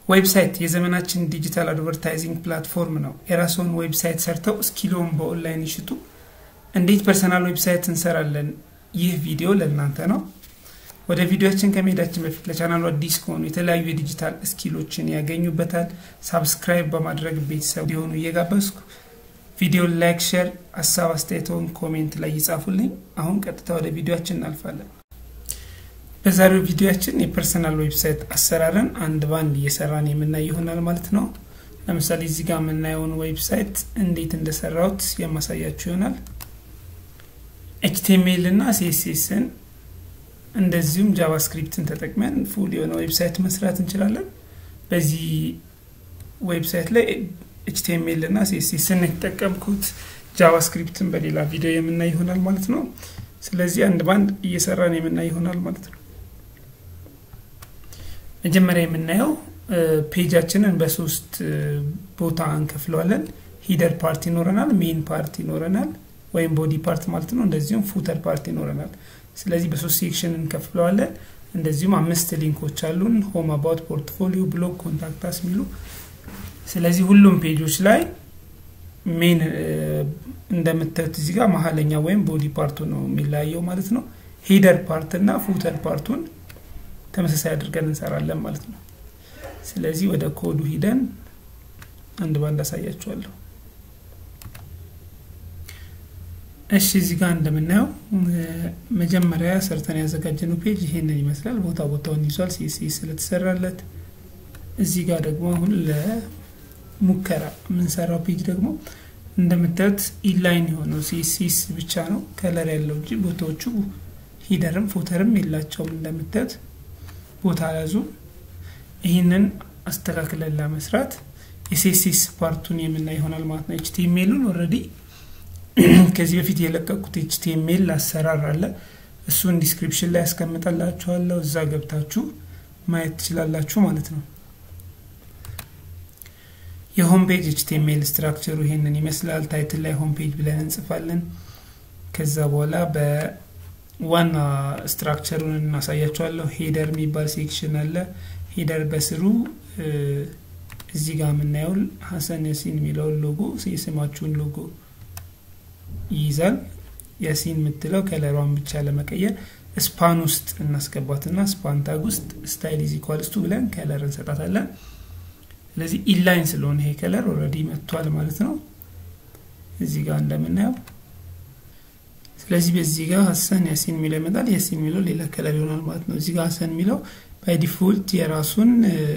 ዌብሳይት የዘመናችን ዲጂታል አድቨርታይዚንግ ፕላትፎርም ነው። የራስዎን ዌብሳይት ሰርተው እስኪሎን በኦንላይን ይሽጡ። እንዴት ፐርሰናል ዌብሳይት እንሰራለን? ይህ ቪዲዮ ለእናንተ ነው። ወደ ቪዲዮችን ከመሄዳችን በፊት ለቻናሉ አዲስ ከሆኑ የተለያዩ የዲጂታል እስኪሎችን ያገኙበታል። ሳብስክራይብ በማድረግ ቤተሰብ ሊሆኑ እየጋበዝኩ ቪዲዮ ላይክ፣ ሼር፣ ሀሳብ አስተያየቶን ኮሜንት ላይ ይጻፉልኝ። አሁን ቀጥታ ወደ ቪዲዮችን እናልፋለን። በዛሬው ቪዲዮችን የፐርሰናል ዌብሳይት አሰራርን አንድ ባንድ እየሰራን የምናይ ይሆናል ማለት ነው። ለምሳሌ እዚህ ጋር የምናየውን ዌብሳይት እንዴት እንደሰራሁት የማሳያችሁ ይሆናል። ኤችቲኤምኤል እና ሲኤስኤስን እንደዚሁም ጃቫስክሪፕትን ተጠቅመን ፉል የሆነ ዌብሳይት መስራት እንችላለን። በዚህ ዌብሳይት ላይ ኤችቲኤምኤል እና ሲኤስኤስን የተጠቀምኩት ጃቫስክሪፕትን በሌላ ቪዲዮ የምናይ ይሆናል ማለት ነው። ስለዚህ አንድ ባንድ እየሰራን የምናይ ይሆናል ማለት ነው። መጀመሪያ የምናየው ፔጃችንን በሶስት ቦታ እንከፍለዋለን። ሂደር ፓርት ይኖረናል፣ ሜን ፓርት ይኖረናል ወይም ቦዲ ፓርት ማለት ነው። እንደዚሁም ፉተር ፓርት ይኖረናል። ስለዚህ በሶስት ሴክሽን እንከፍለዋለን። እንደዚሁም አምስት ሊንኮች አሉን፣ ሆም አባውት፣ ፖርትፎሊዮ፣ ብሎግ፣ ኮንታክታስ የሚሉ ስለዚህ ሁሉም ፔጆች ላይ ሜን እንደምታዩት እዚህ ጋር መሀለኛ ወይም ቦዲ ፓርቱ ነው የሚለያየው ማለት ነው። ሂደር ፓርት እና ፉተር ፓርቱን ተመሳሳይ አድርገን እንሰራለን ማለት ነው። ስለዚህ ወደ ኮዱ ሂደን አንድ ባንድ አሳያችኋለሁ። እሺ እዚህ ጋር እንደምናየው መጀመሪያ ሰርተን ያዘጋጀነው ፔጅ ይሄንን ይመስላል። ቦታ ቦታውን ይዟል ሲኤስኤስ ስለተሰራለት። እዚህ ጋር ደግሞ አሁን ለሙከራ የምንሰራው ፔጅ ደግሞ እንደምታዩት ኢንላይን የሆነው ሲኤስኤስ ብቻ ነው ከለር ያለው እንጂ ቦታዎቹ ሂደርም ፎተርም የላቸውም። እንደምታዩት ቦታ ያዙ። ይህንን አስተካክለን ለመስራት የሲኤስኤስ ፓርቱን የምናይ ይሆናል ማለት ነው። ኤችቲኤምኤሉን ኦልሬዲ ከዚህ በፊት የለቀቁት ኤችቲኤምኤል አሰራር አለ። እሱን ዲስክሪፕሽን ላይ ያስቀምጠላችኋለሁ። እዛ ገብታችሁ ማየት ትችላላችሁ ማለት ነው። የሆም ፔጅ ኤችቲኤምኤል ስትራክቸሩ ይሄንን ይመስላል። ታይትል ላይ ሆም ፔጅ ብለን እንጽፋለን። ከዛ በኋላ በዋና ስትራክቸሩን እናሳያችኋለሁ። ሄደር የሚባል ሴክሽን አለ። ሄደር በስሩ እዚህ ጋር የምናየው ሀሰን ያሲን የሚለውን ሎጎ የስማችሁን ሎጎ ይይዛል። ያሲን የምትለው ከለሯን ብቻ ለመቀየር ስፓን ውስጥ እናስገባትና ስፓን ታግ ውስጥ ስታይል ኢዝ ኢኳልስ ቱ ብለን ከለር እንሰጣታለን። ስለዚህ ኢንላይን ስለሆነ ይሄ ከለር ኦልሬዲ መጥቷል ማለት ነው እዚህ ጋር እንደምናየው። ስለዚህ በዚህ ጋር ሀሰን ያሲን የሚለው ይመጣል። ያሲን የሚለው ሌላ ከለር ይሆናል ማለት ነው። እዚህ ጋር ሀሰን የሚለው ባይ ዲፎልት የራሱን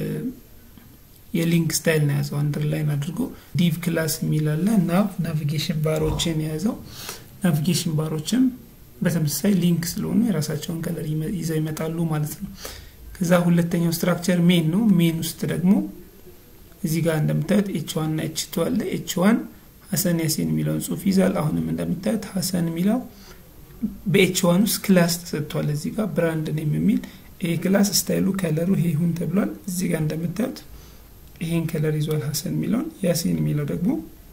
የሊንክ ስታይል ነው የያዘው አንደርላይን አድርጎ ዲቭ ክላስ የሚላለ ናቭ ናቪጌሽን ባሮችን የያዘው ናቪጌሽን ባሮችም በተመሳሳይ ሊንክ ስለሆኑ የራሳቸውን ከለር ይዘው ይመጣሉ ማለት ነው። ከዛ ሁለተኛው ስትራክቸር ሜን ነው። ሜን ውስጥ ደግሞ እዚህ ጋር እንደምታዩት ኤች ዋን እና ኤች ቱ አለ። ኤች ዋን ሀሰን ያሴን የሚለውን ጽሁፍ ይዛል። አሁንም እንደምታዩት ሀሰን የሚለው በኤች ዋን ውስጥ ክላስ ተሰጥቷል። እዚህ ጋር ብራንድ ኔም የሚል ይሄ ክላስ ስታይሉ ከለሩ ይሄ ይሁን ተብሏል። እዚህ ጋር እንደምታዩት ይሄን ከለር ይዟል ሀሰን የሚለውን። ያሲን የሚለው ደግሞ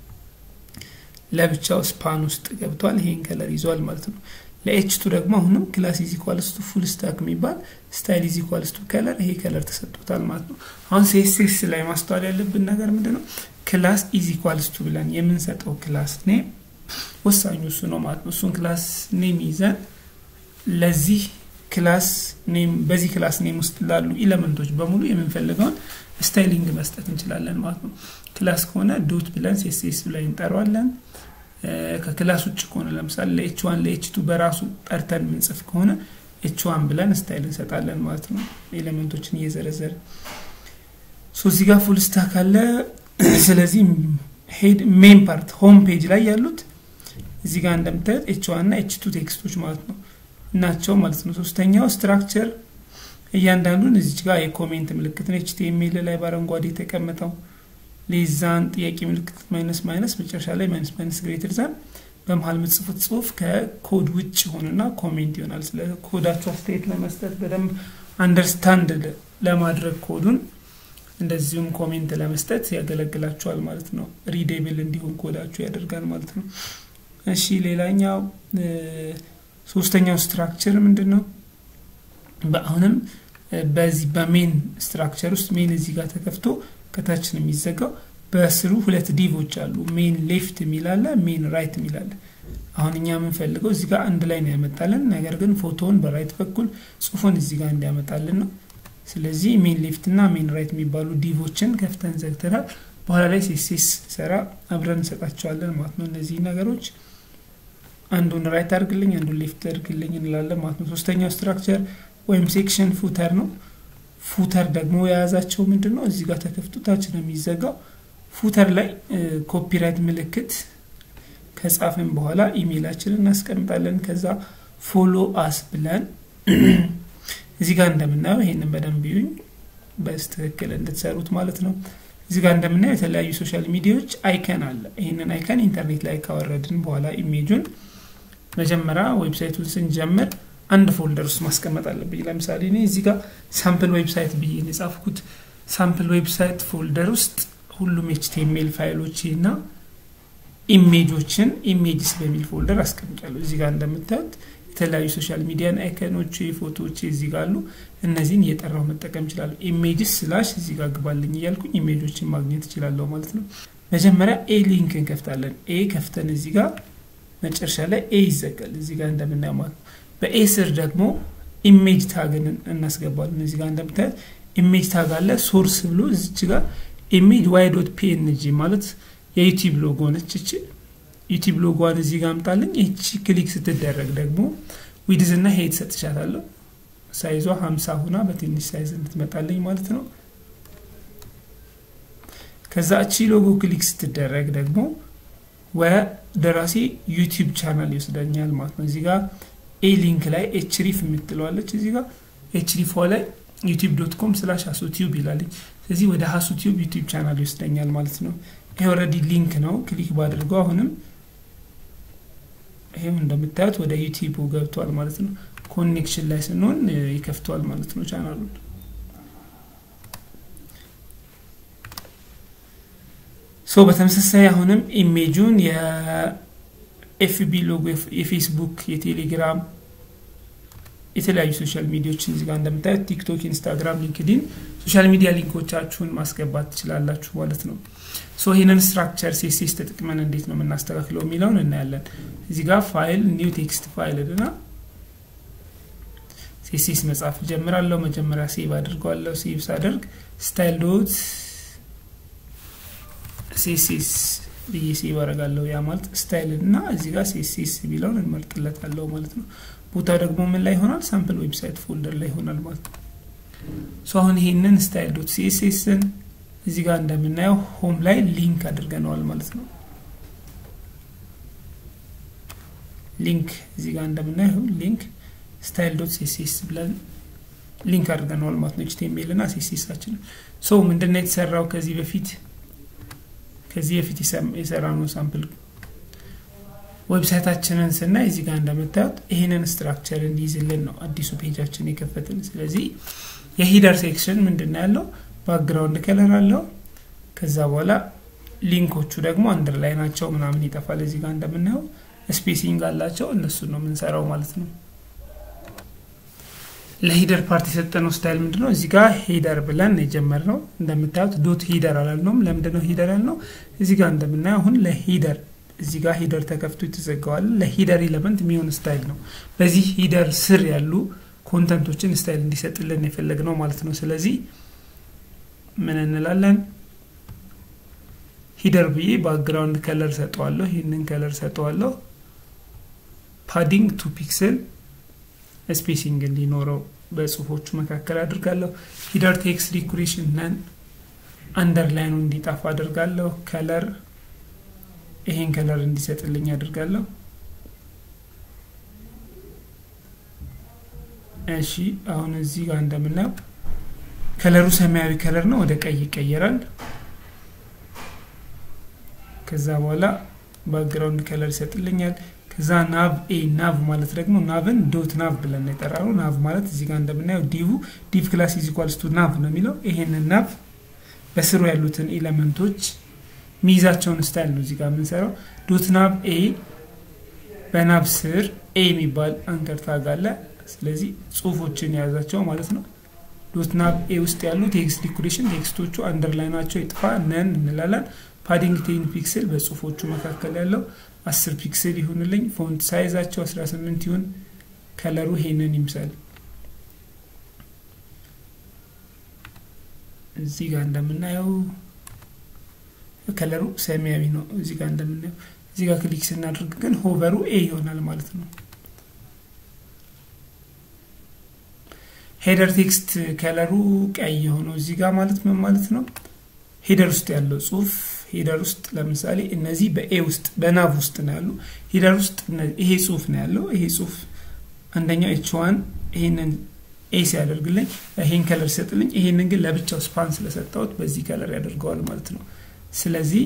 ለብቻው ስፓን ውስጥ ገብቷል። ይሄን ከለር ይዟል ማለት ነው። ለኤችቱ ደግሞ አሁንም ክላስ ኢዝ ኢኳልስ ቱ ፉል ስታክ የሚባል ስታይል ኢዝ ኢኳልስ ቱ ከለር ይሄ ከለር ተሰጥቶታል ማለት ነው። አሁን ሴስሴስ ላይ ማስተዋል ያለብን ነገር ምንድን ነው? ክላስ ኢዝ ኢኳልስ ቱ ብለን የምንሰጠው ክላስ ኔም ወሳኙ እሱ ነው ማለት ነው። እሱን ክላስ ኔም ይዘን ለዚህ ክላስ ኔም በዚህ ክላስ ኔም ውስጥ ላሉ ኢለመንቶች በሙሉ የምንፈልገውን ስታይሊንግ መስጠት እንችላለን ማለት ነው። ክላስ ከሆነ ዶት ብለን ሴስሴስ ብለን እንጠራዋለን። ከክላስ ውጭ ከሆነ ለምሳሌ ለኤች ዋን ለኤች ቱ በራሱ ጠርተን ምንጽፍ ከሆነ ኤች ዋን ብለን ስታይል እንሰጣለን ማለት ነው። ኤሌመንቶችን እየዘረዘረ ሶ እዚህ ጋር ፉል ስታክ አለ። ስለዚህ ሄድ ሜን ፓርት ሆም ፔጅ ላይ ያሉት እዚህ ጋር እንደምታዩት ኤች ዋን እና ኤች ቱ ቴክስቶች ማለት ነው ናቸው ማለት ነው። ሶስተኛው ስትራክቸር እያንዳንዱን እዚች ጋር የኮሜንት ምልክት ነው። ኤችቲኤምኤል ላይ በአረንጓዴ የተቀመጠው ሌዛን ጥያቄ ምልክት ማይነስ ማይነስ መጨረሻ ላይ ማይነስ ማይነስ ግሬተር ዛን በመሀል ምጽፉት ጽሁፍ ከኮድ ውጭ ሆንና ኮሜንት ይሆናል። ስለ ኮዳችሁ አስተያየት ለመስጠት በደንብ አንደርስታንድ ለማድረግ ኮዱን እንደዚሁም ኮሜንት ለመስጠት ያገለግላችኋል ማለት ነው። ሪዴብል እንዲሆን ኮዳችሁ ያደርጋል ማለት ነው። እሺ ሌላኛው ሶስተኛው ስትራክቸር ምንድን ነው? በአሁንም በዚህ በሜን ስትራክቸር ውስጥ ሜን እዚህ ጋር ተከፍቶ ከታች ነው የሚዘጋው። በስሩ ሁለት ዲቮች አሉ። ሜን ሌፍት የሚላለ ሜን ራይት የሚላለ አሁን እኛ የምንፈልገው እዚህ ጋር አንድ ላይ ነው ያመጣልን። ነገር ግን ፎቶውን በራይት በኩል ጽሁፉን እዚህ ጋር እንዲያመጣልን ነው። ስለዚህ ሜን ሌፍት እና ሜን ራይት የሚባሉ ዲቮችን ከፍተን ዘግተናል። በኋላ ላይ ሴሴስ ሰራ አብረን እንሰጣቸዋለን ማለት ነው። እነዚህ ነገሮች አንዱን ራይት አድርግልኝ፣ አንዱን ሌፍት አድርግልኝ እንላለን ማለት ነው። ሶስተኛው ስትራክቸር ወይም ሴክሽን ፉተር ነው። ፉተር ደግሞ የያዛቸው ምንድን ነው? እዚህ ጋር ተከፍቶ ታች ነው የሚዘጋው። ፉተር ላይ ኮፒራይት ምልክት ከጻፍን በኋላ ኢሜይላችንን እናስቀምጣለን። ከዛ ፎሎ አስ ብለን እዚህ ጋር እንደምናየው ይሄንን በደንብ ይዩኝ በስትክክል እንድትሰሩት ማለት ነው። እዚህ ጋር እንደምናየው የተለያዩ ሶሻል ሚዲያዎች አይከን አለ። ይህንን አይከን ኢንተርኔት ላይ ካወረድን በኋላ ኢሜጁን መጀመሪያ ዌብሳይቱን ስንጀምር አንድ ፎልደር ውስጥ ማስቀመጥ አለብኝ። ለምሳሌ እኔ እዚህ ጋር ሳምፕል ዌብሳይት ብዬ የጻፍኩት ሳምፕል ዌብሳይት ፎልደር ውስጥ ሁሉም ኤችቲኤምኤል ፋይሎች እና ኢሜጆችን ኢሜጅስ በሚል ፎልደር አስቀምጫለሁ። እዚህ ጋር እንደምታዩት የተለያዩ ሶሻል ሚዲያን አይከኖች፣ ፎቶዎች እዚህ ጋር አሉ። እነዚህን እየጠራው መጠቀም እችላለሁ። ኢሜጅስ ስላሽ እዚህ ጋር ግባልኝ እያልኩኝ ኢሜጆችን ማግኘት እችላለሁ ማለት ነው። መጀመሪያ ኤ ሊንክ እንከፍታለን። ኤ ከፍተን እዚህ ጋር መጨረሻ ላይ ኤ ይዘጋል። እዚህ ጋር እንደምናየው ማለት ነው። በኤ ስር ደግሞ ኢሜጅ ታግን እናስገባለን። እዚህ ጋር እንደምታዩት ኢሜጅ ታግ አለ። ሶርስ ብሎ እዚች ጋር ኢሜጅ ዋይ ዶት ፒኤንጂ ማለት የዩቲዩብ ሎጎ ነች። እቺ ዩቲዩብ ሎጎዋን እዚህ ጋር አምጣልኝ። ይቺ ክሊክ ስትደረግ ደግሞ ዊድዝ እና ሄድ ሰጥቻታለሁ። ሳይዟ ሀምሳ ሁና በትንሽ ሳይዝ እንድትመጣልኝ ማለት ነው። ከዛ እቺ ሎጎ ክሊክ ስትደረግ ደግሞ ወደ ራሴ ዩቲዩብ ቻናል ይወስደኛል ማለት ነው። እዚህ ጋር ኤ ሊንክ ላይ ኤችሪፍ የምትለዋለች እዚህ ጋር ኤችሪፏ ላይ ዩቲዩብ ዶት ኮም ስላሽ ሀሱ ቲዩብ ይላለኝ። ስለዚህ ወደ ሀሱ ቲዩብ ዩቲዩብ ቻናል ይወስደኛል ማለት ነው። ይሄ ኦልሬዲ ሊንክ ነው። ክሊክ ባድርገው አሁንም ይሄም እንደምታዩት ወደ ዩቲዩብ ገብቷል ማለት ነው። ኮኔክሽን ላይ ስንሆን ይከፍተዋል ማለት ነው ቻናሉን። ሶ በተመሳሳይ አሁንም ኢሜጁን የኤፍቢ ሎጎ የፌስቡክ፣ የቴሌግራም የተለያዩ ሶሻል ሚዲያዎችን እዚህ ጋር እንደምታዩት ቲክቶክ፣ ኢንስታግራም፣ ሊንክዲን ሶሻል ሚዲያ ሊንኮቻችሁን ማስገባት ትችላላችሁ ማለት ነው። ሶ ይህንን ስትራክቸር ሴሴስ ተጠቅመን እንዴት ነው የምናስተካክለው የሚለውን እናያለን። እዚህ ጋር ፋይል ኒው ቴክስት ፋይል እና ሴሴስ መጻፍ ጀምራለሁ። መጀመሪያ ሴቭ አድርገዋለሁ። ሴቭ ሳደርግ ስታይል ዶት ሴሴስ ብዬ ሴቭ አደርጋለሁ። ያ ማለት ስታይል እና እዚህ ጋር ሴሴስ የሚለውን እንመርጥለታለሁ ማለት ነው። ቦታው ደግሞ ምን ላይ ይሆናል? ሳምፕል ዌብሳይት ፎልደር ላይ ይሆናል ማለት ነው። ሶ አሁን ይሄንን ስታይል ዶት ሲኤስኤስን እዚህ ጋር እንደምናየው ሆም ላይ ሊንክ አድርገነዋል ማለት ነው። ሊንክ እዚህ ጋር እንደምናየው ሊንክ ስታይል ዶት ሲኤስኤስ ብለን ሊንክ አድርገነዋል ማለት ነው። ኤችቲኤምኤል እና ሲኤስኤሳችን ሶ ምንድነው የተሰራው ከዚህ በፊት ከዚህ በፊት የሰራነው ሳምፕል ዌብሳይታችንን ስናይ እዚህ ጋር እንደምታዩት ይህንን ስትራክቸር እንዲይዝልን ነው አዲሱ ፔጃችን የከፈትን። ስለዚህ የሂደር ሴክሽን ምንድን ነው ያለው? ባክግራውንድ ከለር አለው። ከዛ በኋላ ሊንኮቹ ደግሞ አንድር ላይ ናቸው ምናምን ይጠፋል። እዚህ ጋር እንደምናየው ስፔሲንግ አላቸው። እነሱን ነው የምንሰራው ማለት ነው። ለሂደር ፓርት የሰጠነው ስታይል ምንድን ነው? እዚህ ጋር ሂደር ብለን የጀመርነው እንደምታዩት ዶት ሂደር አላልነውም። ለምንድነው ሂደር ያልነው? እዚህ ጋር እንደምናየው አሁን ለሂደር እዚህ ጋር ሂደር ተከፍቶ የተዘጋዋል። ለሂደር ኤለመንት የሚሆን ስታይል ነው። በዚህ ሂደር ስር ያሉ ኮንተንቶችን ስታይል እንዲሰጥልን የፈለግ ነው ማለት ነው። ስለዚህ ምን እንላለን? ሂደር ብዬ ባክግራውንድ ከለር ሰጠዋለሁ። ይህንን ከለር ሰጠዋለሁ። ፓዲንግ ቱ ፒክስል ስፔሲንግ እንዲኖረው በጽሁፎቹ መካከል አድርጋለሁ። ሂደር ቴክስት ዲኮሬሽን ነን አንደርላይኑ እንዲጠፋ አድርጋለሁ። ከለር ይሄን ከለር እንዲሰጥልኝ አድርጋለሁ። እሺ አሁን እዚህ ጋር እንደምናየው ከለሩ ሰማያዊ ከለር ነው፣ ወደ ቀይ ይቀየራል። ከዛ በኋላ ባክግራውንድ ከለር ይሰጥልኛል። ከዛ ናቭ ኤ ናቭ ማለት ደግሞ ናቭን ዶት ናቭ ብለን የጠራነው ናቭ ማለት እዚህ ጋር እንደምናየው ዲቭ ዲቭ ክላስ ኢዝ ኢኳልስ ቱ ናቭ ነው የሚለው ይሄንን ናቭ በስሩ ያሉትን ኤሌመንቶች ሚይዛቸውን ስታይል ነው እዚህ ጋር የምንሰራው። ዶት ናቭ ኤ በናቭ ስር ኤ የሚባል አንከር ታግ አለ። ስለዚህ ጽሁፎችን የያዛቸው ማለት ነው። ዶት ናብ ኤ ውስጥ ያሉ ቴክስት ዲኮሬሽን ቴክስቶቹ አንደርላይን ናቸው ይጥፋ ነን እንላለን። ፓዲንግ ቴን ፒክስል በጽሁፎቹ መካከል ያለው አስር ፒክስል ይሁንልኝ። ፎንት ሳይዛቸው 18 ይሁን። ከለሩ ይሄንን ይምሳል። እዚህ ጋር እንደምናየው ከለሩ ሰማያዊ ነው። እዚህ ጋር እንደምናየው እዚህ ጋር ክሊክ ስናደርግ ግን ሆቨሩ ኤ ይሆናል ማለት ነው። ሄደር ቴክስት ከለሩ ቀይ የሆነው እዚህ ጋር ማለት ምን ማለት ነው? ሄደር ውስጥ ያለው ጽሁፍ ሄደር ውስጥ ለምሳሌ እነዚህ በኤ ውስጥ በናቭ ውስጥ ነው ያሉ። ሄደር ውስጥ ይሄ ጽሁፍ ነው ያለው። ይሄ ጽሁፍ አንደኛው ኤች ዋን ይሄንን ኤ ሲያደርግልኝ ይሄን ከለር ሲሰጥልኝ፣ ይሄንን ግን ለብቻው ስፓን ስለሰጠሁት በዚህ ከለር ያደርገዋል ማለት ነው። ስለዚህ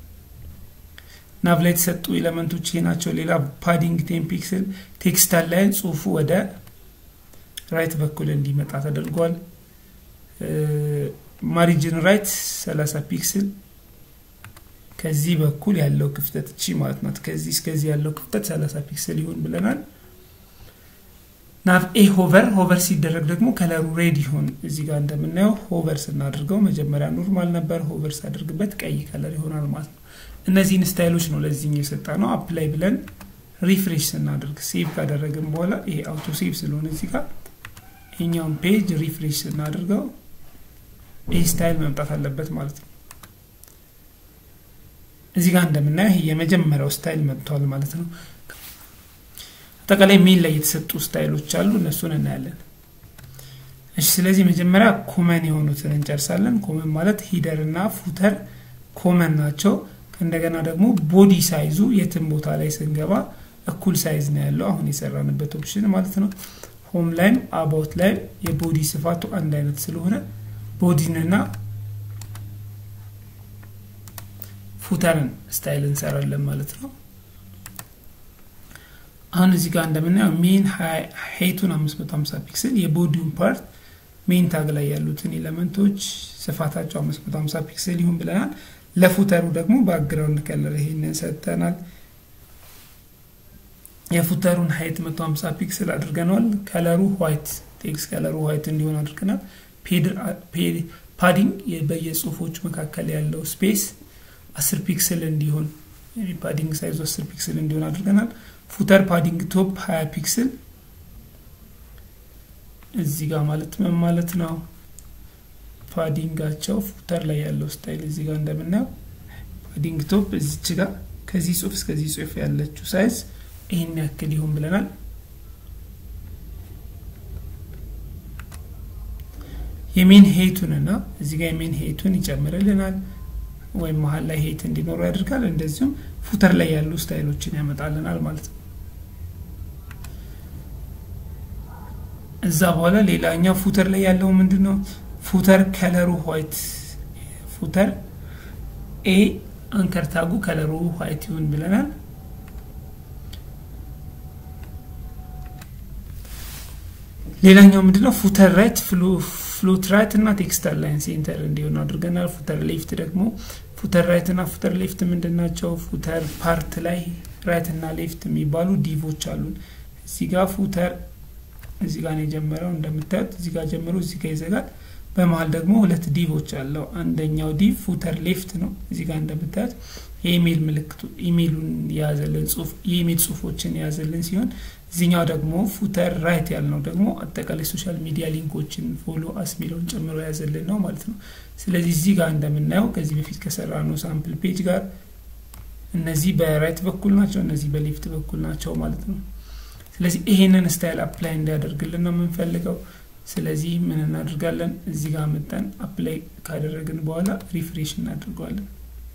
ናቭ ላይ የተሰጡ ኤሌመንቶች ይሄ ናቸው። ሌላ ፓዲንግ ቴን ፒክስል ቴክስት ላይን ጽሁፉ ወደ ራይት በኩል እንዲመጣ ተደርጓል። ማሪጅን ራይት 30 ፒክስል ከዚህ በኩል ያለው ክፍተት እቺ ማለት ናት። ከዚህ እስከዚህ ያለው ክፍተት 30 ፒክስል ይሁን ብለናል። ናቭ ኤ ሆቨር ሆቨር ሲደረግ ደግሞ ከለሩ ሬድ ይሁን። እዚህ ጋር እንደምናየው ሆቨር ስናደርገው መጀመሪያ ኖርማል ነበር። ሆቨር ሳደርግበት ቀይ ከለር ይሆናል ማለት ነው። እነዚህን ስታይሎች ነው ለዚህኛው የሰጣ ነው። አፕላይ ብለን ሪፍሬሽ ስናደርግ ሴቭ ካደረግን በኋላ ይሄ አውቶ ሴቭ ስለሆነ እዚህ ጋር ይሄኛውን ፔጅ ሪፍሬሽ ስናደርገው ይህ ስታይል መምጣት አለበት ማለት ነው። እዚህ ጋር እንደምናየው ይሄ የመጀመሪያው ስታይል መጥቷል ማለት ነው። አጠቃላይ ሜን ላይ የተሰጡ ስታይሎች አሉ፣ እነሱን እናያለን። እሺ፣ ስለዚህ መጀመሪያ ኮመን የሆኑትን እንጨርሳለን። ኮመን ማለት ሂደር እና ፉተር ኮመን ናቸው። እንደገና ደግሞ ቦዲ ሳይዙ የትም ቦታ ላይ ስንገባ እኩል ሳይዝ ነው ያለው፣ አሁን የሰራንበት ኦፕሽን ማለት ነው። ሆም ላይም አባውት ላይም የቦዲ ስፋቱ አንድ አይነት ስለሆነ ቦዲንና ፉተርን ስታይል እንሰራለን ማለት ነው። አሁን እዚህ ጋር እንደምናየው ሜን ሄቱን 550 ፒክስል የቦዲውን ፓርት ሜን ታግ ላይ ያሉትን ኤሌመንቶች ስፋታቸው 550 ፒክስል ይሁን ብለናል። ለፉተሩ ደግሞ ባክግራውንድ ከለር ይሄንን ሰጥተናል። የፉተሩን ሀይት 150 ፒክስል አድርገነዋል። ከለሩ ዋይት ቴክስት ከለሩ ዋይት እንዲሆን አድርገናል። ፓዲንግ በየጽሁፎቹ መካከል ያለው ስፔስ 10 ፒክስል እንዲሆን ፓዲንግ ሳይዙ 10 ፒክስል እንዲሆን አድርገናል። ፉተር ፓዲንግ ቶፕ 20 ፒክስል እዚህ ጋር ማለት ምን ማለት ነው? ፓዲንጋቸው ፉተር ላይ ያለው ስታይል እዚህ ጋር እንደምናየው ፓዲንግ ቶፕ እዚች ጋር ከዚህ ጽሁፍ እስከዚህ ጽሁፍ ያለችው ሳይዝ ይህን ያክል ይሁን ብለናል። የሜን ሄቱንና እዚህ ጋር የሜን ሄቱን ይጨምርልናል ወይም መሀል ላይ ሄት እንዲኖረው ያደርጋል። እንደዚሁም ፉተር ላይ ያሉ ስታይሎችን ያመጣልናል ማለት ነው። እዛ በኋላ ሌላኛው ፉተር ላይ ያለው ምንድን ነው? ፉተር ከለሩ ዋይት ፉተር ኤ አንከር ታጉ ከለሩ ዋይት ይሁን ብለናል። ሌላኛው ምንድነው? ፉተር ራይት ፍሎት ራይት እና ቴክስታል ላይን ሴንተር እንዲሆን አድርገናል። ፉተር ሌፍት ደግሞ ፉተር ራይት እና ፉተር ሌፍት ምንድን ናቸው? ፉተር ፓርት ላይ ራይት እና ሌፍት የሚባሉ ዲቮች አሉን። እዚህ ጋር ፉተር እዚህ ጋር ነው የጀመረው እንደምታዩት፣ እዚህ ጋር ጀምሮ እዚህ ጋር ይዘጋል። በመሀል ደግሞ ሁለት ዲቮች አለው። አንደኛው ዲቭ ፉተር ሌፍት ነው። እዚህ ጋር እንደምታዩት የኢሜይል ምልክቱ ኢሜይሉን የያዘልን ጽሁፍ የኢሜይል ጽሁፎችን የያዘልን ሲሆን እዚኛው ደግሞ ፉተር ራይት ያልነው ደግሞ አጠቃላይ ሶሻል ሚዲያ ሊንኮችን ፎሎ አስ ሚለውን ጨምሮ የያዘልን ነው ማለት ነው። ስለዚህ እዚህ ጋር እንደምናየው ከዚህ በፊት ከሰራ ነው ሳምፕል ፔጅ ጋር እነዚህ በራይት በኩል ናቸው፣ እነዚህ በሌፍት በኩል ናቸው ማለት ነው። ስለዚህ ይሄንን ስታይል አፕላይ እንዲያደርግልን ነው የምንፈልገው። ስለዚህ ምን እናደርጋለን? እዚህ ጋር መጠን አፕላይ ካደረግን በኋላ ሪፍሬሽ እናደርገዋለን።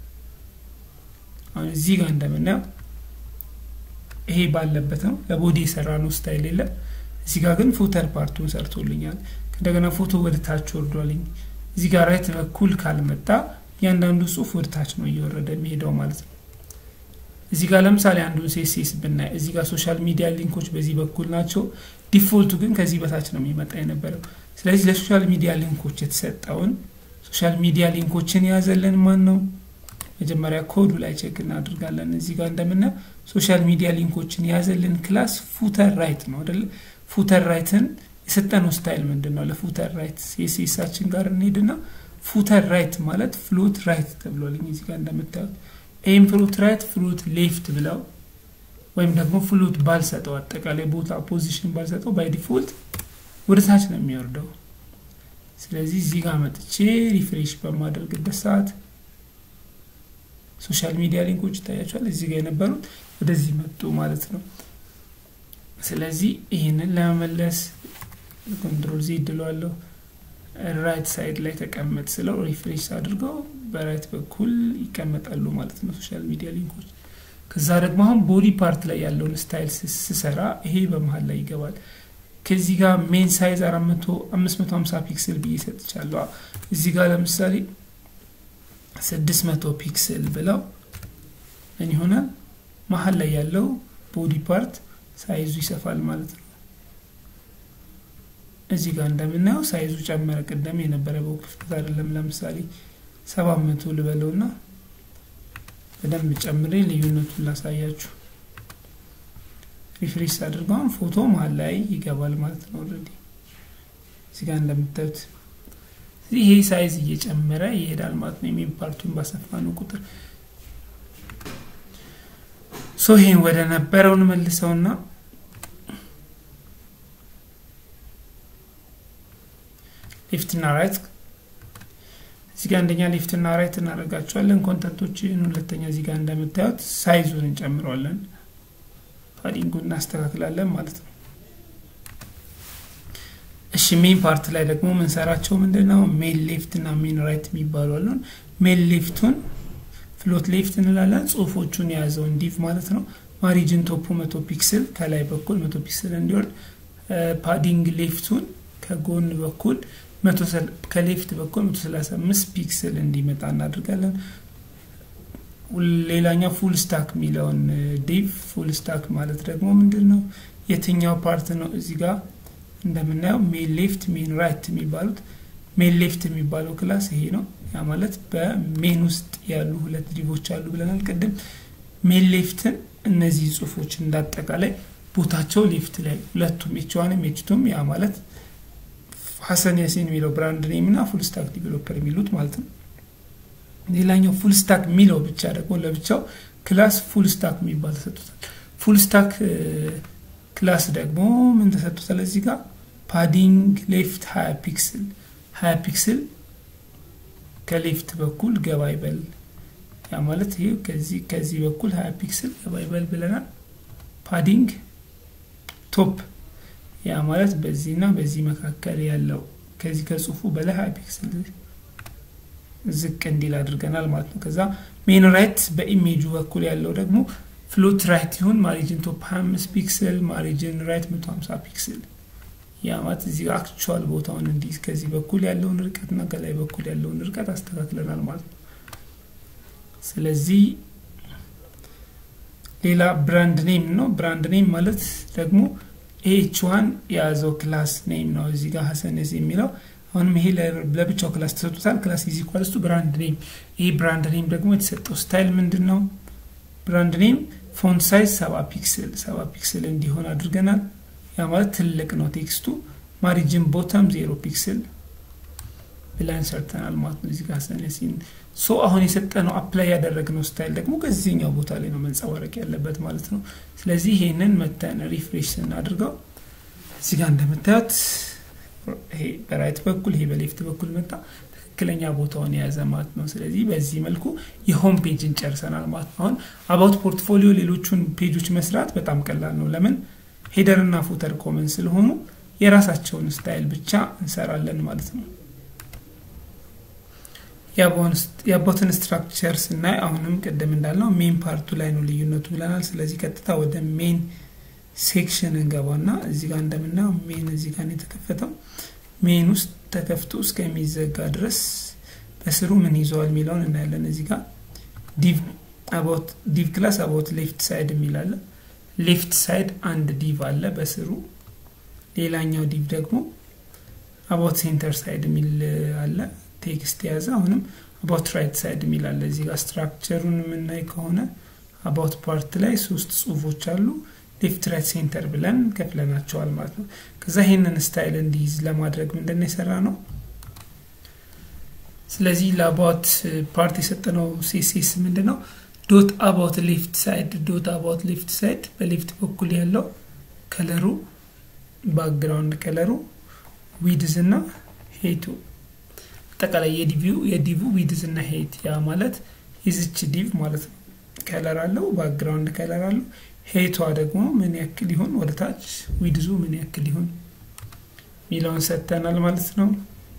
አሁን እዚህ ጋር እንደምናየው ይሄ ባለበት ነው ለቦዲ የሰራ ነው ስታይል የለም። እዚህ ጋር ግን ፉተር ፓርቱን ሰርቶልኛል። እንደገና ፎቶ ወደ ታች ወርዷልኝ። እዚህ ጋር ራይት በኩል ካልመጣ እያንዳንዱ ጽሁፍ ወደ ታች ነው እየወረደ የሚሄደው ማለት ነው። እዚህ ጋር ለምሳሌ አንዱን ሴሴስ ብናይ እዚህ ጋር ሶሻል ሚዲያ ሊንኮች በዚህ በኩል ናቸው። ዲፎልቱ ግን ከዚህ በታች ነው የሚመጣ የነበረው። ስለዚህ ለሶሻል ሚዲያ ሊንኮች የተሰጠውን ሶሻል ሚዲያ ሊንኮችን የያዘልን ማን ነው? መጀመሪያ ኮዱ ላይ ቼክ እናደርጋለን። እዚህ ጋር እንደምናየው ሶሻል ሚዲያ ሊንኮችን የያዘልን ክላስ ፉተር ራይት ነው አይደለ? ፉተር ራይትን የሰጠነው ስታይል ምንድን ነው? ለፉተር ራይት የሴሳችን ጋር እንሄድና ፉተር ራይት ማለት ፍሉት ራይት ተብሎልኝ እዚህ ጋር እንደምታዩት ይህም ፍሉት ራይት ፍሉት ሌፍት ብለው ወይም ደግሞ ፍሉት ባልሰጠው አጠቃላይ ቦታ ፖዚሽን ባልሰጠው ባይ ዲፎልት ወደ ታች ነው የሚወርደው። ስለዚህ እዚህ ጋር መጥቼ ሪፍሬሽ በማደርግበት ሰዓት ሶሻል ሚዲያ ሊንኮች ይታያቸዋል። እዚህ ጋር የነበሩት ወደዚህ መጡ ማለት ነው። ስለዚህ ይህንን ለመመለስ ኮንትሮል ዚ ይድለዋለሁ ራይት ሳይድ ላይ ተቀመጥ ስለው ሪፍሬሽ አድርገው በራይት በኩል ይቀመጣሉ ማለት ነው ሶሻል ሚዲያ ሊንኮች። ከዛ ደግሞ አሁን ቦዲ ፓርት ላይ ያለውን ስታይል ስሰራ ይሄ በመሀል ላይ ይገባል። ከዚህ ጋር ሜን ሳይዝ አምስት መቶ ሀምሳ ፒክስል ብዬ ሰጥቻለሁ። እዚህ ጋር ለምሳሌ ስድስት መቶ ፒክስል ብለው ምን ይሆናል? መሀል ላይ ያለው ቦዲ ፓርት ሳይዙ ይሰፋል ማለት ነው። እዚህ ጋር እንደምናየው ሳይዙ ጨመረ። ቅደም የነበረ በው ክፍተት አይደለም። ለምሳሌ ሰባት መቶ ልበለው ና በደንብ ጨምሬ ልዩነቱን ላሳያችሁ። ሪፍሬሽ አድርገውን ፎቶ መሀል ላይ ይገባል ማለት ነው። ኦልሬዲ እዚህ ጋር እንደምታዩት ይሄ ሳይዝ እየጨመረ ይሄዳል ማለት ነው። የሚን ፓርቱን ባሰፋ ነው ቁጥር ሶ ይሄን ወደ ነበረው እንመልሰውና ሌፍት እና ራይት እዚህ ጋር አንደኛ ሌፍት እና ራይት እናደርጋቸዋለን። ኮንተንቶችን ሁለተኛ እዚህ ጋር እንደምታዩት ሳይዙን እንጨምረዋለን፣ ፓዲንጉን እናስተካክላለን ማለት ነው። እሺ ሜን ፓርት ላይ ደግሞ ምንሰራቸው ምንድን ነው? ሜን ሌፍት እና ሜን ራይት የሚባሉ አሉን። ሜን ሌፍቱን ፍሎት ሌፍት እንላለን። ጽሁፎቹን የያዘውን ዲቭ ማለት ነው። ማሪጅን ቶፑ መቶ ፒክስል ከላይ በኩል መቶ ፒክስል እንዲወርድ፣ ፓዲንግ ሌፍቱን ከጎን በኩል ከሌፍት በኩል 135 ፒክስል እንዲመጣ እናደርጋለን። ሌላኛው ፉል ስታክ የሚለውን ዲቭ ፉል ስታክ ማለት ደግሞ ምንድን ነው? የትኛው ፓርት ነው? እዚህ ጋር እንደምናየው ሜን ሌፍት፣ ሜን ራይት የሚባሉት ሜን ሌፍት የሚባለው ክላስ ይሄ ነው። ያ ማለት በሜን ውስጥ ያሉ ሁለት ዲቮች አሉ ብለናል ቅድም። ሜን ሌፍትን እነዚህ ጽሁፎች እንዳጠቃላይ ቦታቸው ሌፍት ላይ ሁለቱም ኤችዋንም ኤችቱም ያ ማለት ሀሰን ያሲን የሚለው ብራንድ ኔም እና ፉል ስታክ ዲቨሎፐር የሚሉት ማለት ነው። ሌላኛው ፉል ስታክ የሚለው ብቻ ደግሞ ለብቻው ክላስ ፉል ስታክ የሚባል ተሰጥቶታል። ፉል ስታክ ክላስ ደግሞ ምን ተሰጥቶታል? እዚህ ጋር ፓዲንግ ሌፍት ሀያ ፒክስል ሀያ ፒክስል ከሌፍት በኩል ገባ ይበል። ያ ማለት ይህ ከዚህ ከዚህ በኩል ሀያ ፒክስል ገባ ይበል ብለናል። ፓዲንግ ቶፕ ያ ማለት በዚህና በዚህ መካከል ያለው ከዚህ ከጽሁፉ በላይ ሀያ ፒክስል ዝቅ እንዲል አድርገናል ማለት ነው። ከዛ ሜን ራይት በኢሜጁ በኩል ያለው ደግሞ ፍሎት ራይት ይሁን ማሪጅን ቶፕ 25 ፒክስል ማሪጅን ራይት 150 ፒክስል ያ ማለት እዚህ አክቹዋል ቦታውን እንዲህ ከዚህ በኩል ያለውን ርቀትና ከላይ በኩል ያለውን ርቀት አስተካክለናል ማለት ነው። ስለዚህ ሌላ ብራንድ ኔም ነው። ብራንድ ኔም ማለት ደግሞ ኤች ዋን የያዘው ክላስ ኔም ነው። እዚህ ጋር ሀሰንስ የሚለው አሁንም ይሄ ለብቻው ክላስ ተሰጥቶታል። ክላስ ኢዝ ኢኳልስ ቱ ብራንድ ኔም። ይሄ ብራንድ ኔም ደግሞ የተሰጠው ስታይል ምንድን ነው? ብራንድ ኔም ፎንት ሳይዝ ሰባ ፒክስል ሰባ ፒክስል እንዲሆን አድርገናል። ያ ማለት ትልቅ ነው ቴክስቱ። ማሪጅን ቦተም ዜሮ ፒክስል ብላን ሰርተናል ማለት ነው። እዚህ ጋር ሀሰንሲን ሶ አሁን የሰጠነው አፕላይ ያደረግነው ስታይል ደግሞ ከዚህኛው ቦታ ላይ ነው መንጸባረቅ ያለበት ማለት ነው። ስለዚህ ይሄንን መተን ሪፍሬሽ ስናድርገው እዚህ ጋር እንደምታዩት ይሄ በራይት በኩል ይሄ በሌፍት በኩል መጣ ትክክለኛ ቦታውን የያዘ ማለት ነው። ስለዚህ በዚህ መልኩ የሆም ፔጅን ጨርሰናል ማለት ነው። አሁን አባውት ፖርትፎሊዮ ሌሎቹን ፔጆች መስራት በጣም ቀላል ነው። ለምን ሄደር እና ፉተር ኮመን ስለሆኑ የራሳቸውን ስታይል ብቻ እንሰራለን ማለት ነው። የአባውትን ስትራክቸር ስናይ አሁንም ቅድም እንዳልነው ሜን ፓርቱ ላይ ነው ልዩነቱ ብለናል። ስለዚህ ቀጥታ ወደ ሜን ሴክሽን እንገባና እዚህ ጋር እንደምናየው ሜን እዚህ ጋር የተከፈተው ሜን ውስጥ ተከፍቶ እስከሚዘጋ ድረስ በስሩ ምን ይዘዋል የሚለውን እናያለን። እዚህ ጋር ዲቭ ክላስ አባውት ሌፍት ሳይድ የሚላለ ሌፍት ሳይድ አንድ ዲቭ አለ በስሩ። ሌላኛው ዲቭ ደግሞ አባውት ሴንተር ሳይድ የሚል አለ ቴክስት የያዘ አሁንም አባውት ራይት ሳይድ የሚል አለ። እዚህ ጋር ስትራክቸሩን የምናይ ከሆነ አባውት ፓርት ላይ ሶስት ጽሁፎች አሉ። ሌፍት ራይት ሴንተር ብለን ከፍለናቸዋል ማለት ነው። ከዛ ይሄንን ስታይል እንዲይዝ ለማድረግ ምንድን የሰራ ነው። ስለዚህ ለአባውት ፓርት የሰጠነው ሴሴስ ምንድን ነው? ዶት አባውት ሌፍት ሳይድ ዶት አባውት ሌፍት ሳይድ በሌፍት በኩል ያለው ከለሩ ባክግራውንድ ከለሩ ዊድዝ እና ሄቱ አጠቃላይ የዲቪው የዲቭ ዊድዝ እና ሄት ያ ማለት የዝች ዲቭ ማለት ነው። ከለር አለው ባክግራውንድ ከለር አለው። ሄቷ ደግሞ ምን ያክል ይሆን ወደ ታች ዊድዙ ምን ያክል ይሆን ሚለውን ሰጥተናል ማለት ነው።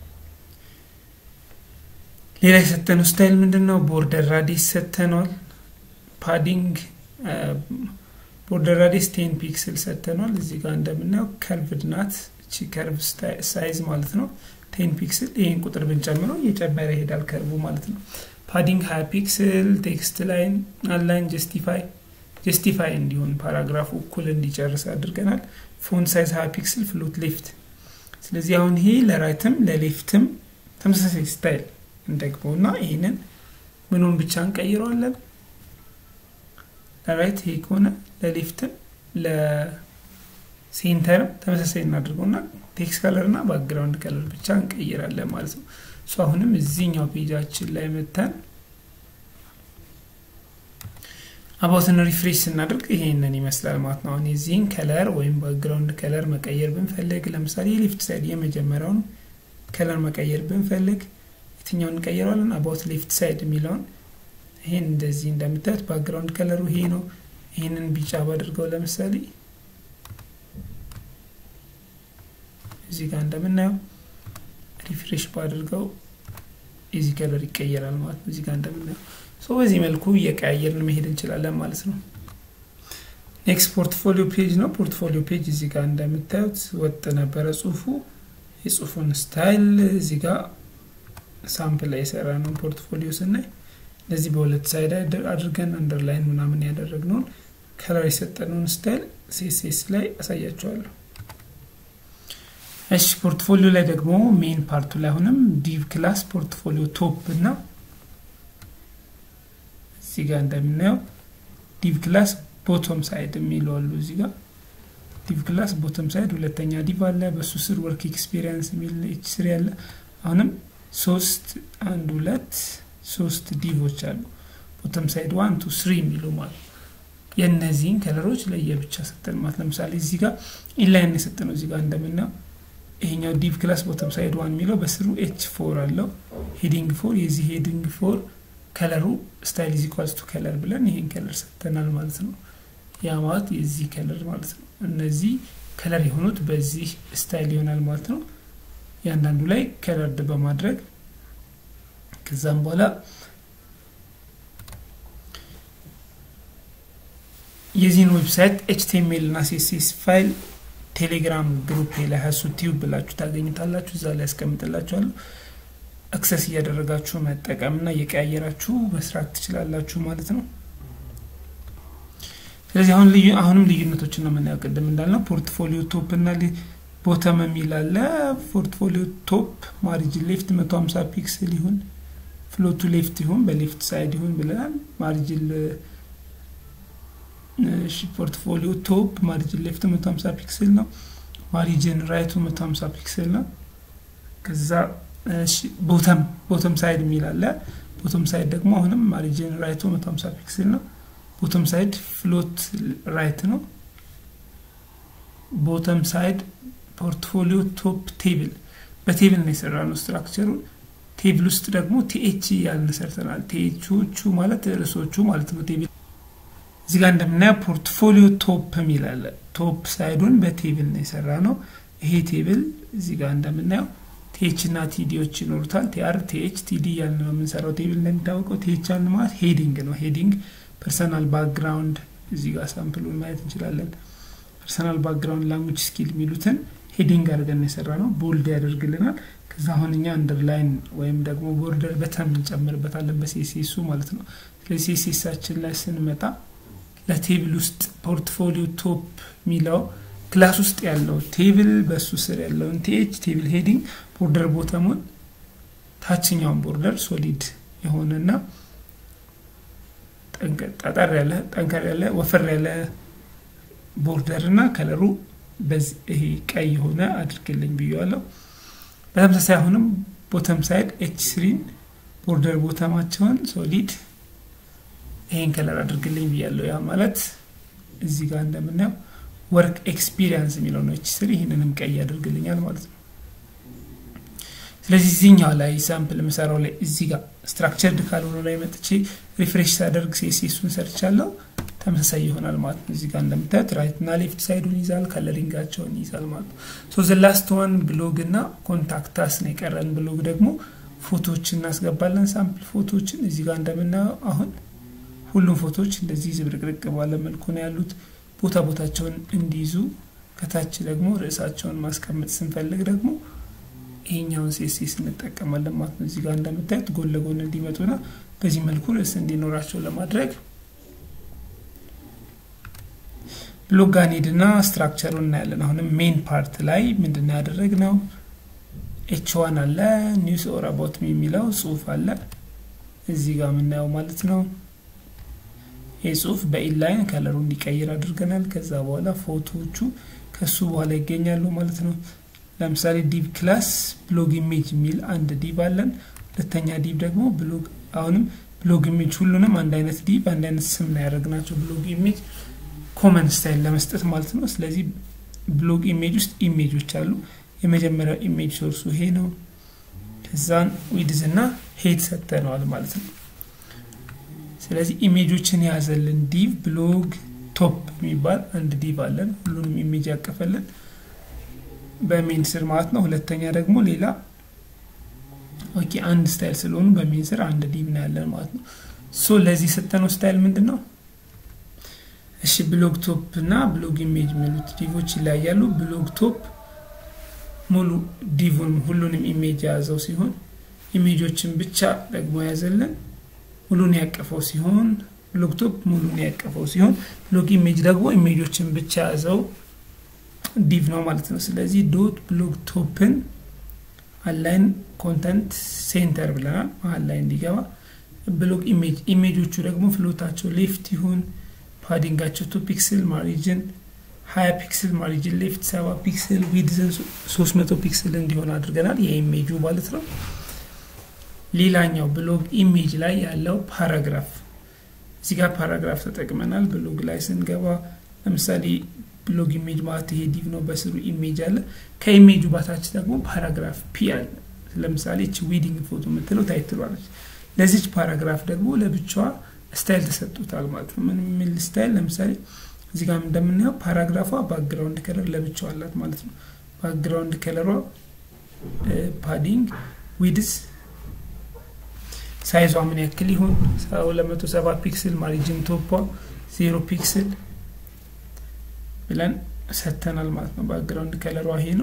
ሌላ የሰጠነው ስታይል ምንድን ነው? ቦርደር ራዲስ ሰጥተነዋል። ፓዲንግ ቦርደር ራዲስ ቴን ፒክስል ሰጥተነዋል። እዚህ ጋር እንደምናየው ከርቭድ ናት። እቺ ከርቭ ሳይዝ ማለት ነው ቴን ፒክስል። ይህን ቁጥር ብንጨምረው እየጨመረ ይሄዳል ከርቡ ማለት ነው። ፓዲንግ ሀያ ፒክስል፣ ቴክስት ላይን አንላይን ጀስቲፋይ ጀስቲፋይ እንዲሆን ፓራግራፉ እኩል እንዲጨርስ አድርገናል። ፎንት ሳይዝ ሀያ ፒክስል፣ ፍሎት ሌፍት። ስለዚህ አሁን ይሄ ለራይትም ለሌፍትም ተመሳሳይ ስታይል እንደግመው እና ይህንን ምኑን ብቻ እንቀይረዋለን። ለራይት ይሄ ከሆነ ለሌፍትም ለሴንተርም ተመሳሳይ እናድርገውና ቴክስት ከለር እና ባክግራውንድ ከለር ብቻ እንቀይራለን ማለት ነው። እሱ አሁንም እዚህኛው ፔጃችን ላይ መተን አባውትን ሪፍሬሽ ስናደርግ ይሄንን ይመስላል ማለት ነው። አሁን የዚህን ከለር ወይም ባክግራውንድ ከለር መቀየር ብንፈልግ ለምሳሌ የሌፍት ሳይድ የመጀመሪያውን ከለር መቀየር ብንፈልግ የትኛውን እንቀይረዋለን? አባውት ሌፍት ሳይድ የሚለውን ይሄን እንደዚህ እንደምታዩት ባክግራውንድ ከለሩ ይሄ ነው። ይህንን ቢጫ ባድርገው ለምሳሌ እዚህ ጋር እንደምናየው ሪፍሬሽ ባድርገው የዚህ ከለር ይቀየራል ማለት ነው። እዚህ ጋር እንደምናየው ሶ በዚህ መልኩ እየቀያየርን መሄድ እንችላለን ማለት ነው። ኔክስት ፖርትፎሊዮ ፔጅ ነው። ፖርትፎሊዮ ፔጅ እዚህ ጋር እንደምታዩት ወጥ ነበረ ጽሁፉ። የጽሁፉን ስታይል እዚህ ጋር ሳምፕል ላይ የሰራ ነው ፖርትፎሊዮ ስናይ እንደዚህ በሁለት ሳይድ አድርገን አንደርላይን ምናምን ያደረግነውን ከለር የሰጠነውን ስታይል ሴሴስ ላይ አሳያቸዋለሁ። እሺ ፖርትፎሊዮ ላይ ደግሞ ሜን ፓርቱ ላይ አሁንም ዲቭ ክላስ ፖርትፎሊዮ ቶፕ እና እዚህ ጋር እንደምናየው ዲቭ ክላስ ቦቶም ሳይድ የሚሉ አሉ። እዚህ ጋር ዲቭ ክላስ ቦቶም ሳይድ ሁለተኛ ዲቭ አለ። በሱ ስር ወርክ ኤክስፔሪንስ የሚል ኤች ስሪ አለ። አሁንም ሶስት አንድ ሁለት ሶስት ዲቮች አሉ። ቦተም ሳይድ ዋን ቱ ስሪ የሚሉ ማለት የእነዚህን ከለሮች ለየብቻ ሰጠን ማለት ለምሳሌ እዚህ ጋር ኢንላይን የሰጠ ነው። እዚህ ጋር እንደምናየው ይሄኛው ዲቭ ክላስ ቦተም ሳይድ ዋን የሚለው በስሩ ኤች ፎር አለው ሄዲንግ ፎር የዚህ ሄዲንግ ፎር ከለሩ ስታይል ኢዝ ኢኳልስ ቱ ከለር ብለን ይሄን ከለር ሰጥተናል ማለት ነው። ያ ማለት የዚህ ከለር ማለት ነው። እነዚህ ከለር የሆኑት በዚህ ስታይል ይሆናል ማለት ነው። እያንዳንዱ ላይ ከለርድ በማድረግ ከዛም በኋላ የዚህን ዌብሳይት ኤችቲኤምኤል እና ሲኤስኤስ ፋይል ቴሌግራም ግሩፕ ላይ ሀሱ ቲዩብ ብላችሁ ታገኙታላችሁ። እዛ ላይ ያስቀምጥላችኋለሁ። አክሰስ እያደረጋችሁ መጠቀምና እየቀያየራችሁ መስራት ትችላላችሁ ማለት ነው። ስለዚህ አሁን ልዩ አሁንም ልዩነቶችን ነው የምናየው። ቅድም እንዳልነው ፖርትፎሊዮ ቶፕ እና ቦተም የሚል አለ። ፖርትፎሊዮ ቶፕ ማሪጅን ሌፍት መቶ ሀምሳ ፒክስል ይሁን ፍሎቱ ሌፍት ይሁን በሌፍት ሳይድ ይሁን ብለናል። ማሪጅን ፖርትፎሊዮ ቶፕ ማሪጅን ሌፍት መቶ ሀምሳ ፒክስል ነው። ማሪጅን ራይቱ መቶ ሀምሳ ፒክስል ነው። ከዛ ቦተም ቦተም ሳይድ የሚል አለ። ቦተም ሳይድ ደግሞ አሁንም ማሪጅን ራይቱ መቶ ሀምሳ ፒክስል ነው። ቦተም ሳይድ ፍሎት ራይት ነው። ቦተም ሳይድ ፖርትፎሊዮ ቶፕ ቴብል በቴብል ነው የሰራ ነው ስትራክቸሩን ቴብል ውስጥ ደግሞ ቲኤች ያልን ሰርተናል። ቲኤቾቹ ማለት ርዕሶቹ ማለት ነው። ቴብል እዚህ ጋር እንደምናየው ፖርትፎሊዮ ቶፕ የሚል አለ። ቶፕ ሳይዱን በቴብል ነው የሰራ ነው። ይሄ ቴብል እዚህ ጋር እንደምናየው ቲኤች እና ቲዲዎች ይኖሩታል። ቲአር ቲኤች ቲዲ ያልን ነው የምንሰራው ቴብል እንደሚታወቀው። ቲኤች ያልን ማለት ሄዲንግ ነው። ሄዲንግ ፐርሰናል ባክግራውንድ እዚህ ጋር ሳምፕሉን ማየት እንችላለን። ፐርሰናል ባክግራውንድ ላንጉጅ ስኪል የሚሉትን ሄዲንግ አድርገን የሰራ ነው። ቦልድ ያደርግልናል። ከዛ አሁን እኛ አንደርላይን ወይም ደግሞ ቦርደር በተን እንጨምርበታለን በሴሴሱ ማለት ነው። ስለዚህ ሴሴሳችን ላይ ስንመጣ ለቴብል ውስጥ ፖርትፎሊዮ ቶፕ የሚለው ክላስ ውስጥ ያለው ቴብል በሱ ስር ያለውን ቲኤች ቴብል ሄዲንግ ቦርደር ቦተሙን ታችኛውን ቦርደር ሶሊድ የሆነና ጠጠር ያለ ጠንከር ያለ ወፈር ያለ ቦርደር እና ከለሩ ይሄ ቀይ የሆነ አድርግልኝ ብያለሁ። በተመሳሳይ አሁንም ቦተም ሳይድ ኤች ስሪን ቦርደር ቦተማቸውን ሶሊድ ይሄን ከለር አድርግልኝ ብያለሁ። ያ ማለት እዚህ ጋር እንደምናየው ወርክ ኤክስፒሪየንስ የሚለው ነው ኤች ስሪ ይህንንም ቀይ ያደርግልኛል ማለት ነው። ስለዚህ እዚህኛው ላይ ሳምፕል የምሰራው ላይ እዚህ ጋር ስትራክቸርድ ካልሆነ ላይ መጥቼ ሪፍሬሽ ሳደርግ ሴሴሱን ሰርቻለሁ ተመሳሳይ ይሆናል ማለት ነው። እዚህ ጋር እንደምታዩት ራይት እና ሌፍት ሳይዱን ይዛል፣ ከለሪንጋቸውን ይዛል ማለት ነው። ሶ ዘ ላስት ዋን ብሎግ እና ኮንታክታስ ነው የቀረን። ብሎግ ደግሞ ፎቶዎችን እናስገባለን፣ ሳምፕል ፎቶዎችን እዚህ ጋር እንደምናየው አሁን ሁሉም ፎቶዎች እንደዚህ ዝብርቅርቅ ባለ መልኩ ነው ያሉት። ቦታ ቦታቸውን እንዲይዙ ከታች ደግሞ ርዕሳቸውን ማስቀመጥ ስንፈልግ ደግሞ ይሄኛውን ሴሴስ እንጠቀማለን ማለት ነው። እዚህ ጋር እንደምታዩት ጎን ለጎን እንዲመጡና በዚህ መልኩ ርዕስ እንዲኖራቸው ለማድረግ ብሎግ ጋር እንሂድና ስትራክቸሩን እናያለን። አሁንም ሜን ፓርት ላይ ምንድን ነው ያደረግነው? ኤች ዋን አለ ኒውስ ኦር አባውት ሚ የሚለው ጽሁፍ አለ እዚህ ጋር የምናየው ማለት ነው። ይህ ጽሁፍ በኢንላይን ከለሩ እንዲቀይር አድርገናል። ከዛ በኋላ ፎቶዎቹ ከሱ በኋላ ይገኛሉ ማለት ነው። ለምሳሌ ዲቭ ክላስ ብሎግ ኢሜጅ የሚል አንድ ዲቭ አለን። ሁለተኛ ዲቭ ደግሞ ብሎግ አሁንም ብሎግ ኢሜጅ ሁሉንም አንድ አይነት ዲቭ አንድ አይነት ስም ነው ያደረግናቸው ብሎግ ኢሜጅ ኮመን ስታይል ለመስጠት ማለት ነው። ስለዚህ ብሎግ ኢሜጅ ውስጥ ኢሜጆች አሉ። የመጀመሪያው ኢሜጅ ሶርሱ ይሄ ነው። ከዛን ዊድዝ እና ሄድ ሰጥተነዋል ማለት ነው። ስለዚህ ኢሜጆችን የያዘልን ዲቭ ብሎግ ቶፕ የሚባል አንድ ዲቭ አለን። ሁሉንም ኢሜጅ ያቀፈልን በሜን ስር ማለት ነው። ሁለተኛ ደግሞ ሌላ ኦኬ አንድ ስታይል ስለሆኑ በሜን ስር አንድ ዲቭ ነው ያለን ማለት ነው። ሶ ለዚህ ሰጠነው ስታይል ምንድን ነው? እሺ ብሎግ ቶፕ እና ብሎግ ኢሜጅ የሚሉት ዲቮች ይለያያሉ። ብሎግ ቶፕ ሙሉ ዲቭን ሁሉንም ኢሜጅ የያዘው ሲሆን ኢሜጆችን ብቻ ደግሞ የያዘልን ሙሉን ያቀፈው ሲሆን ብሎግ ቶፕ ሙሉን ያቀፈው ሲሆን ብሎግ ኢሜጅ ደግሞ ኢሜጆችን ብቻ የያዘው ዲቭ ነው ማለት ነው። ስለዚህ ዶት ብሎግ ቶፕን አላይን ኮንተንት ሴንተር ብለናል፣ መሀል ላይ እንዲገባ ብሎግ ኢሜጅ ኢሜጆቹ ደግሞ ፍሎታቸው ሌፍት ይሁን ፓዲንጋቸው ቱ ፒክስል ማሪጅን ሀያ ፒክስል ማሪጅን ሌፍት ሰባ ፒክስል ዊድዝን ሶስት መቶ ፒክስል እንዲሆን አድርገናል የኢሜጁ ማለት ነው። ሌላኛው ብሎግ ኢሜጅ ላይ ያለው ፓራግራፍ እዚህ ጋር ፓራግራፍ ተጠቅመናል። ብሎግ ላይ ስንገባ ለምሳሌ ብሎግ ኢሜጅ ማለት ይሄ ዲቭ ነው፣ በስሩ ኢሜጅ አለ። ከኢሜጁ ባታች ደግሞ ፓራግራፍ ፒ አለ። ለምሳሌ እቺ ዊዲንግ ፎቶ የምትለው ታይትሏለች። ለዚች ፓራግራፍ ደግሞ ለብቻዋ ስታይል ተሰጥቶታል ማለት ነው። ምን የሚል ስታይል? ለምሳሌ እዚህ ጋር እንደምናየው ፓራግራፏ ባክግራውንድ ከለር ለብቻው አላት ማለት ነው። ባክግራውንድ ከለሯ ፓዲንግ ዊድስ ሳይዟ ምን ያክል ይሁን? ሁለት መቶ ሰባ ፒክስል ማሪጅን ቶፖ ዜሮ ፒክስል ብለን ሰጥተናል ማለት ነው። ባክግራውንድ ከለሯ ይሄ ነው።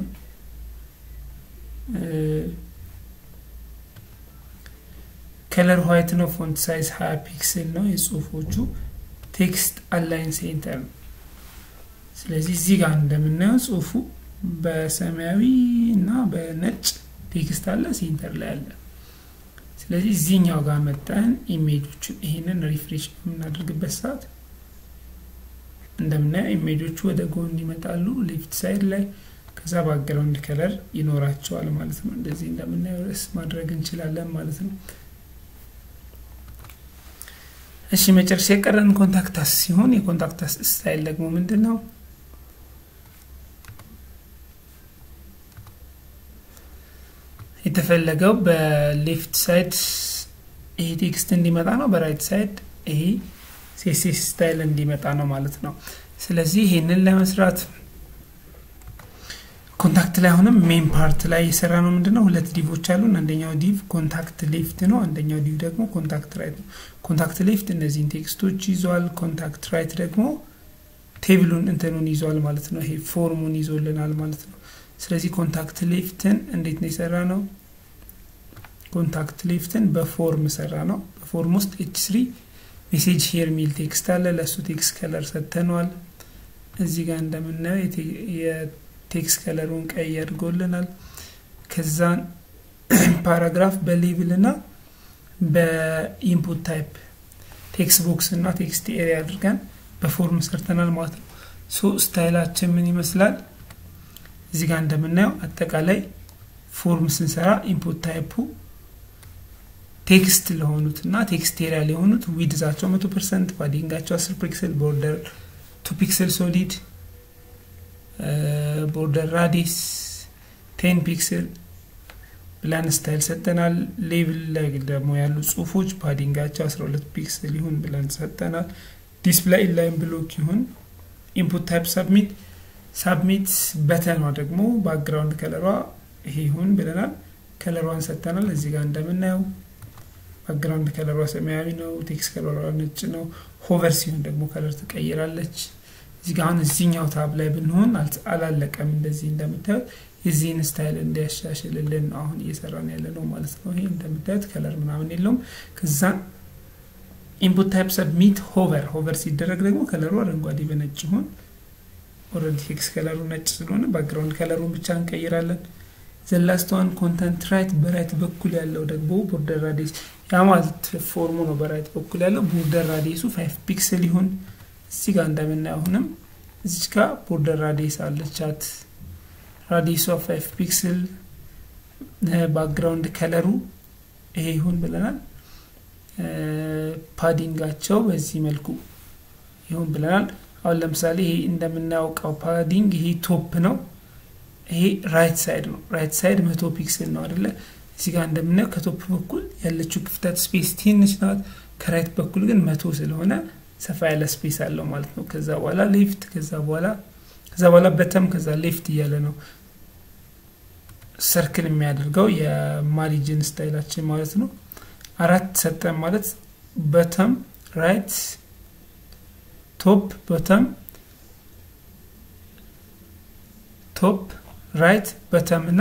ከለር ዋይት ነው። ፎንት ሳይዝ ሀያ ፒክስል ነው። የጽሁፎቹ ቴክስት አላይን ሴንተር ነው። ስለዚህ እዚህ ጋር እንደምናየው ጽሁፉ በሰማያዊ እና በነጭ ቴክስት አለ፣ ሴንተር ላይ አለ። ስለዚህ እዚህኛው ጋር መጠን ኢሜጆቹን ይሄንን ሪፍሬሽ በምናደርግበት ሰዓት እንደምናየው ኢሜጆቹ ወደ ጎን ይመጣሉ ሌፍት ሳይድ ላይ ከዛ ባክግራውንድ ከለር ይኖራቸዋል ማለት ነው። እንደዚህ እንደምናየው ርዕስ ማድረግ እንችላለን ማለት ነው። እሺ መጨረሻ የቀረን ኮንታክታስ ሲሆን የኮንታክታስ ስታይል ደግሞ ምንድን ነው? የተፈለገው በሌፍት ሳይድ ይሄ ቴክስት እንዲመጣ ነው። በራይት ሳይድ ይሄ ሴሴስ ስታይል እንዲመጣ ነው ማለት ነው። ስለዚህ ይሄንን ለመስራት ኮንታክት ላይ አሁንም ሜን ፓርት ላይ የሰራ ነው ምንድን ነው ሁለት ዲቮች አሉን። አንደኛው ዲቭ ኮንታክት ሌፍት ነው። አንደኛው ዲቭ ደግሞ ኮንታክት ራይት ነው። ኮንታክት ሌፍት እነዚህን ቴክስቶች ይዟል። ኮንታክት ራይት ደግሞ ቴብሉን እንትኑን ይዟል ማለት ነው። ይሄ ፎርሙን ይዞልናል ማለት ነው። ስለዚህ ኮንታክት ሌፍትን እንዴት ነው የሰራ ነው? ኮንታክት ሌፍትን በፎርም ሰራ ነው። በፎርም ውስጥ ኤች ስሪ ሜሴጅ ሄር ሚል ቴክስት አለ። ለእሱ ቴክስት ከለር ሰጥተነዋል። እዚህ ጋር እንደምናየው ቴክስት ከለሩን ቀይ አድርጎልናል። ከዛን ፓራግራፍ በሌብል እና በኢንፑት ታይፕ ቴክስት ቦክስ እና ቴክስት ኤሪያ አድርገን በፎርም ሰርተናል ማለት ነው። ሶ ስታይላችን ምን ይመስላል? እዚህ ጋር እንደምናየው አጠቃላይ ፎርም ስንሰራ ኢንፑት ታይፑ ቴክስት ለሆኑት እና ቴክስቴሪያል የሆኑት ዊድዛቸው መቶ ፐርሰንት ፓዲንጋቸው አስር ፒክስል ቦርደር ቱ ፒክስል ሶሊድ ቦርደር ራዲስ ቴን ፒክስል ብለን ስታይል ሰጠናል። ሌብል ላይ ደግሞ ያሉ ጽሁፎች ፓዲንጋቸው አስራ ሁለት ፒክስል ይሁን ብለን ሰጠናል። ዲስፕላይ ኢንላይን ብሎክ ይሁን። ኢንፑት ታይፕ ሰብሚት ሳብሚት በተኗ ደግሞ ባክግራውንድ ከለሯ ይሄ ይሁን ብለናል። ከለሯን ሰጥተናል። እዚህ ጋር እንደምናየው ባክግራውንድ ከለሯ ሰማያዊ ነው። ቴክስት ከለሯ ነጭ ነው። ሆቨር ሲሆን ደግሞ ከለር ትቀይራለች። እዚህ ጋር አሁን እዚህኛው ታብ ላይ ብንሆን አላለቀም። እንደዚህ እንደምታዩት የዚህን ስታይል እንዲያሻሽልልን ነው አሁን እየሰራን ያለ ነው ማለት ነው። ይሄ እንደምታዩት ከለር ምናምን የለውም። ከዛ ኢንፑት ታይፕ ሰብሚት ሆቨር ሆቨር ሲደረግ ደግሞ ከለሩ አረንጓዴ በነጭ ይሁን። ኦልሬዲ ቴክስት ከለሩ ነጭ ስለሆነ ባክግራውንድ ከለሩን ብቻ እንቀይራለን። ዘላስተዋን ኮንተንት ራይት በራይት በኩል ያለው ደግሞ ቦርደር ራዲየስ ያ ማለት ፎርሙ ነው። በራይት በኩል ያለው ቦርደር ራዲየሱ ፋይቭ ፒክስል ይሁን። እዚህ ጋር እንደምናየው አሁንም እዚች ጋር ቦርደር ራዲየስ አለቻት። ራዲየሷ ፋይቭ ፒክስል፣ ባክግራውንድ ከለሩ ይሄ ይሁን ብለናል። ፓዲንጋቸው በዚህ መልኩ ይሁን ብለናል። አሁን ለምሳሌ ይሄ እንደምናውቀው ፓዲንግ ይሄ ቶፕ ነው። ይሄ ራይት ሳይድ ነው። ራይት ሳይድ መቶ ፒክስል ነው አደለ? እዚህ ጋር እንደምናየው ከቶፕ በኩል ያለችው ክፍተት ስፔስ ትንሽ ናት። ከራይት በኩል ግን መቶ ስለሆነ ሰፋ ያለ ስፔስ አለው ማለት ነው። ከዛ በኋላ ሌፍት፣ ከዛ በኋላ ከዛ በኋላ በተም፣ ከዛ ሌፍት እያለ ነው ሰርክል የሚያደርገው የማሪጅን ስታይላችን ማለት ነው። አራት ሰጠን ማለት በተም፣ ራይት፣ ቶፕ፣ በተም፣ ቶፕ ራይት በተም እና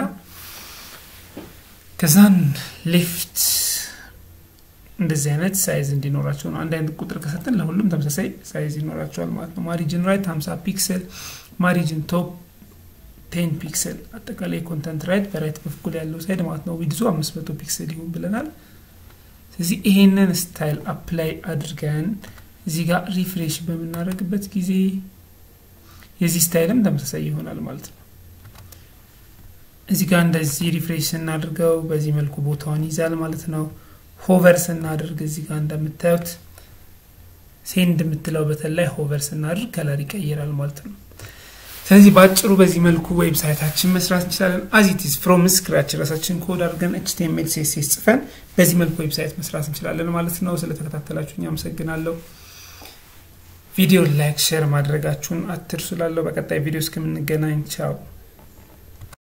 ከዛን ሌፍት እንደዚህ አይነት ሳይዝ እንዲኖራቸው ነው። አንድ አይነት ቁጥር ከሰጠን ለሁሉም ተመሳሳይ ሳይዝ ይኖራቸዋል ማለት ነው። ማሪጅን ራይት 50 ፒክስል፣ ማሪጅን ቶፕ ቴን ፒክስል፣ አጠቃላይ ኮንተንት ራይት በራይት በኩል ያለው ሳይድ ማለት ነው። ዊድዙ 500 ፒክስል ይሁን ብለናል። ስለዚህ ይሄንን ስታይል አፕላይ አድርገን እዚህ ጋር ሪፍሬሽ በምናደርግበት ጊዜ የዚህ ስታይልም ተመሳሳይ ይሆናል ማለት ነው። እዚህ ጋር እንደዚህ ሪፍሬሽ ስናድርገው በዚህ መልኩ ቦታውን ይዛል ማለት ነው። ሆቨር ስናደርግ እዚህ ጋር እንደምታዩት ሴንድ የምትለው በተለይ ሆቨር ስናደርግ ከለር ይቀይራል ማለት ነው። ስለዚህ በአጭሩ በዚህ መልኩ ዌብሳይታችን መስራት እንችላለን። አዚቲስ ፍሮም ስክራች ራሳችን ኮድ አድርገን ኤችቲኤምኤል ሲኤስኤስ ጽፈን በዚህ መልኩ ዌብሳይት መስራት እንችላለን ማለት ነው። ስለተከታተላችሁኝ አመሰግናለሁ። ቪዲዮ ላይክ፣ ሼር ማድረጋችሁን አትርሱ። ላለው በቀጣይ ቪዲዮ እስከምንገናኝ ቻው።